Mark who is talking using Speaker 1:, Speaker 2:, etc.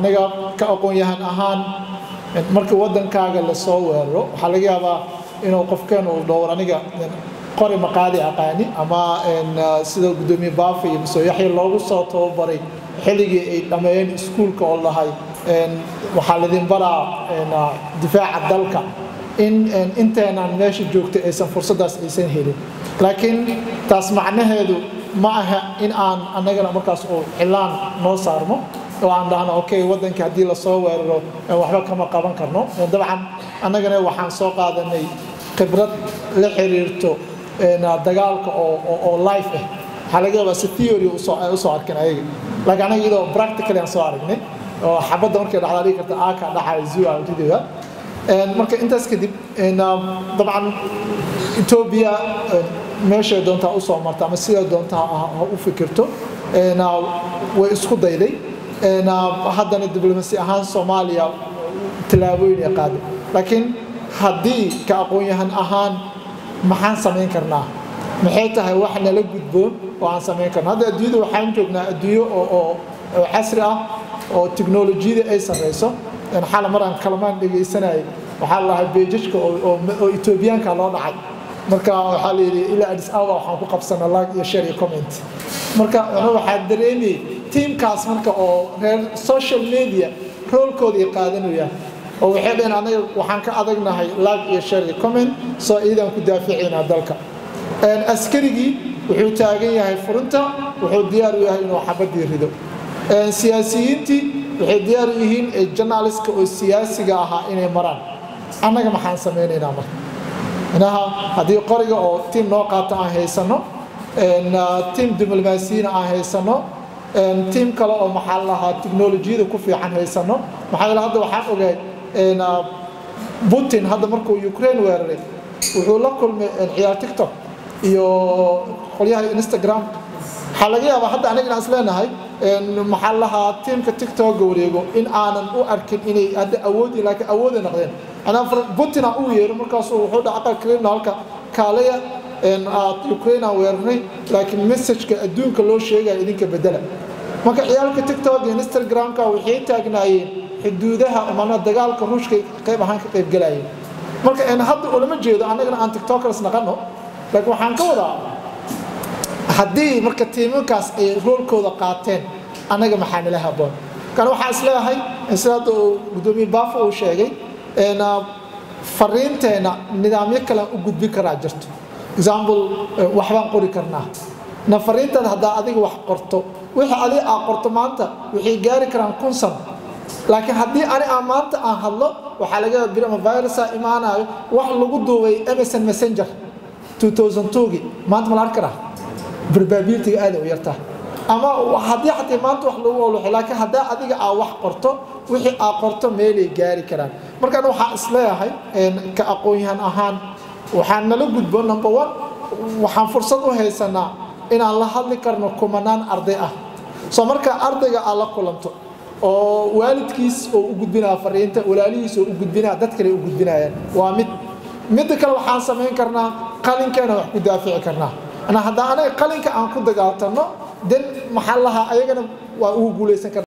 Speaker 1: aniga ka aqoon-yahan ahaan markii waddankaaga lasoo weeraro waxaa laga yaabaa inuu qofkeen uu dhowr aniga qori maqaadi aqaani ama sida guddoomiye baafa iyo masooyaxya loogu soo tababaray xilligii ay dhammeeyeen iskuulka oo lahay waxaa lidin baraa difaaca dalka in inteenaan meesha joogtay aysan fursaddaas aysan helin laakiin taas macnaheedu ma aha in aan annagana markaas uu cilaan noo saarno oo aan dhahno okay waddankii haddii lasoo weeraro waxba kama qaban karno dabcan annagana waxaan soo qaadanay khibrad la xiriirto dagaalka oo life ah waxaa laga yaabaa si theory ay usoo arkeen ayaga laakiin anaga iyadoo practically aan soo aragnay oo xabadda markay dhacdaa dhigi karta aaka dhaxay zua ridida marka intaas kadib dabcan etoobiya meeshay doontaa usoo marta ama siday doontaa ha u fikirto way isku dayday haddana diblomaasi ahaan soomaaliya tallaabooyin ay qaaday laakiin haddii ka aqoon-yahan ahaan maxaan samayn karnaa maxay tahay wax nala gudboon oo aan samayn karno hadda adduunyada waxaan joognaa adduunyo oo casri ah oo tiknolojiyada ay sarreyso xala mar aan kalamaan dhegaysanayay waxaa lahay beejajka oo etoobiyaanka loo dhacay marka waxaa la yidhi ilaa adis awa waxaan ku qabsana lag iyo share iyo comment marka waxaa dareemayay tiimkaas marka oo reer social media roolkooda ay qaadanayaan oo waxay dhaheen anaga waxaan ka adagnahay lag iyo share iyo comment soo iidaan ku daaficaynaa dalka askarigii wuxuu taagan yahay furinta wuxuu diyaar u yahay inuu xabadii rido siyaasiyiintii waxay diyaar u yihiin journalistka oo siyaasiga ahaa inay maraan annaga maxaan samaynaynaa marka inaha haddii qoriga oo tiim noo qaata aan haysano tiim diblomaasiyiina aan haysano tiim kale oo maxaa lahaa tiknolojiyada ku fiican haysano maxaa yeele hadda waxaan ogahay putin hadda markuu ukraine weeraray wuxuu la kulmay ciyaar tiktok iyo qolyaha instagram waxaa laga yaabaa hadda aniga inaan is leenahay maxaa lahaa tiimka tiktoka wareego in aanan u arkin inay hadda awoodi laakiin awooday noqdeen anaa putin aan u yeero markaasuu wuxuu dhaca aqalkalina halka kaalaya ukraine aan weerarnay laakiin messageka adduunka loo sheegaya idinka bedela marka ciyaalka tiktok iyo instagramka waxay taagnaayeen xuduudaha mana dagaalka ruushka qayb ahaan ka qayb galayeen marka hadda ulama jeedo annagana aan tiktokers naqano laakiin waxaan ka wadaa haddii marka tiimankaas ay roolkooda qaateen annaga maxaa nala haboon kan waxaa is leeyahay sida hadda uu guddoomiye baafo uu sheegay fariinteenna nidaamyo kale u gudbin karaa jirto example waxbaan qori karnaa na fariintaada haddaa adiga wax qorto wixii adiga aa qorto maanta waxay gaari karaan kun sano laakiin haddii ani aan maanta aan hadlo waxaa laga yaaba bir ama virusa imaanayo wax lagu duubay msn messenger 2002gii maanta ma la arki karaa probabilityga aada u yartaa ama haddii xataa maanta wax lagu oluxay laakiin haddaa adiga aa wax qorto wixii aa qorto meelay gaari karaan markaan waxaan isleeyahay ka aqoon-yahan ahaan waxaan nala gudbo number one waxaan fursad u haysanaa inaan la hadli karno kumanaan arday ah soo marka ardayga aad la kulanto oo waalidkiis oo u gudbinaya fariinta walaalihiis oo u gudbinaya dad kale u gudbinayaan waa mid midda kale waxaan samayn karnaa qalinkeena wax ku daafici karnaa haddaan anaga qalinka aan ku dagaaltano den maxaa lahaa ayagana waa ugu guulaysan karna